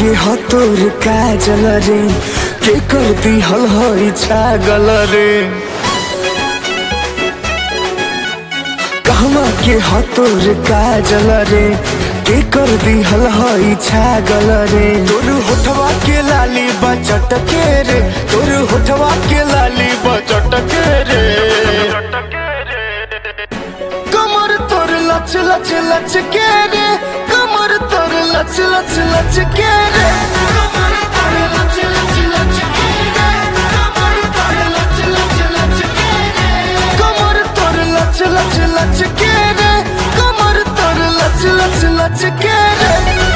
के ह तोर काजल रे के कर दिहल हई छागल रे कहवा के ह तोर काजल रे के कर दिहल हई छागल रे तोर होठवा के लाली बचट के रे तोर होठवा के लाली बचट के रे कमर तोर लच लच लच के रे कमर तोर लच लच लच के रे कमर तोर लच लच लच के रे कमर तोर लच लच लच के रे कमर तोर लच लच लच के रे कमर तोर लच लच लच के रे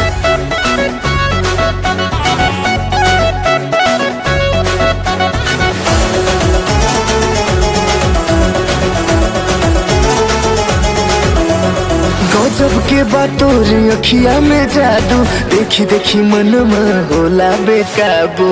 गजब के बातों रे अखिया में जादू देखी देखी मन में होला बेकाबू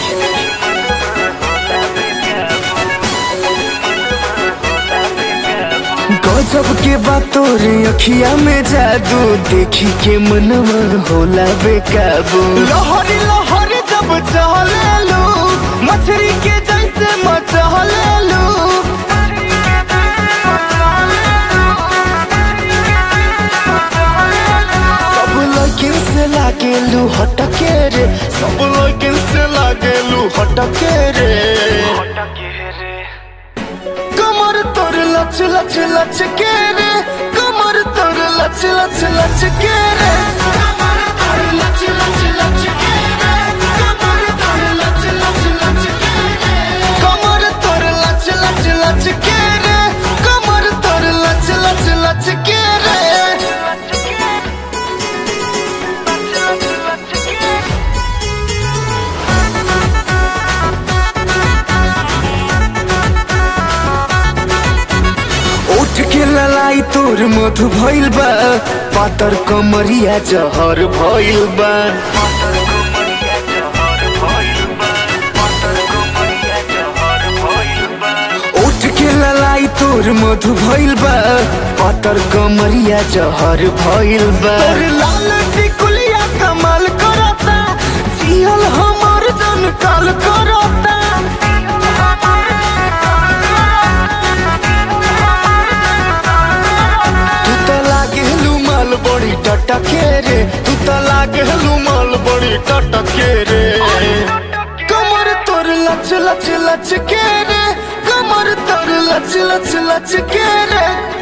गजब के बातों रे अखिया में जादू देखी के मन में होला बेकाबू लहरी लहरी जब चहले लो मछली के जैसे मचहले लो सब लड़किन से लागेलू हटके रे सब लड़किन से लागेलू हटके रे कमर तोर लच लच लच के रे कमर तोर लच लच लच के रे कमर तोर लच लच लच के रे कमर तोर लच लच लच के रे कमर तोर लच लच लच के रे कमर तोर लच लच लच के रे उठ के ललाई तोर मधु भइल बा पातर कमरिया जहर भइल बा उठ के ललाई तोर मधु भइल बा पातर कमरिया जहर भइल बा तोर लाल टिकुलिया कमाल करता जियल हमर जन काल करता तू त लागेलु माल बड़ी टटके रे तू त लागेलु माल बड़ी टटके रे कमर तोर लच लच लच के रे कमर तोर लच लच लच के रे